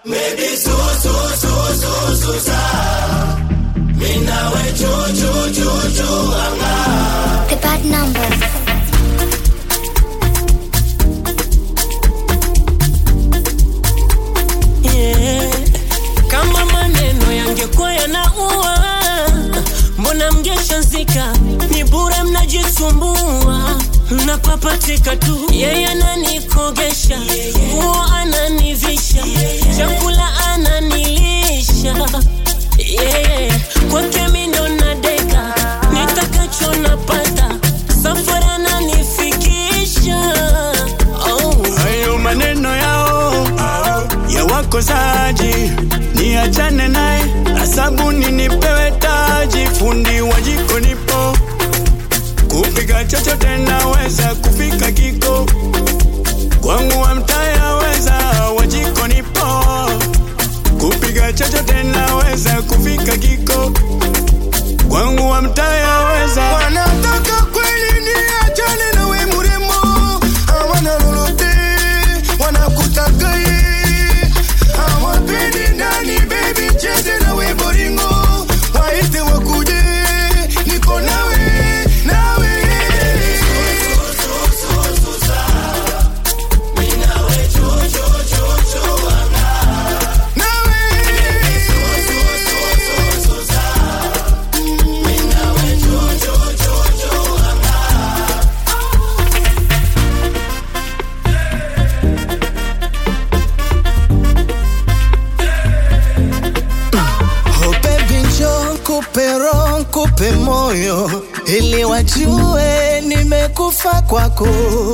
Baby su su su su su sa Mina we chu chu chu chu anga The bad number. Yeah. Kama maneno yangekuwa yanaua, mbona mngeshazika? Ni bure mnajisumbua, mnapapatika tu. Yeye ananikogesha, nguo ananivisha, chakula ananilisha. Yeah. Kwake mi ndo nadeka, nitakacho napata, safari ananifikisha. Oh. hayo maneno yao ya wakosaji niachane naye na sabuni nipewe taji fundi wa jiko nipo kupika chochote naweza kufika kiko kwangu wa mtaya weza wa jiko nipo kupika chochote naweza kufika kiko kwangu wa mtaya weza Wanataka kweli niachane na we mrembo Hawana lolote Wanakutaka ye Hawapendi ndani baby cheze na we boringo Waite wakuje Niko nawe Nawe Oh baby njoo kupe roho kupe moyo ili wajue nimekufa kwako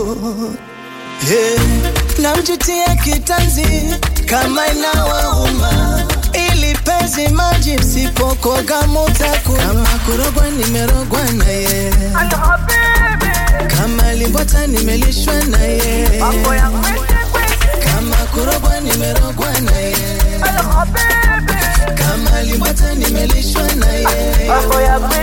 yeah. Namjutia kitanzi kama inawauma ili penzi maji msipokoga mutaku kama kurogwa nimerogwa na ye kama limbwata nimelishwa na ye kama kurogwa nimerogwa na ye kama limbwata nimelishwa na ye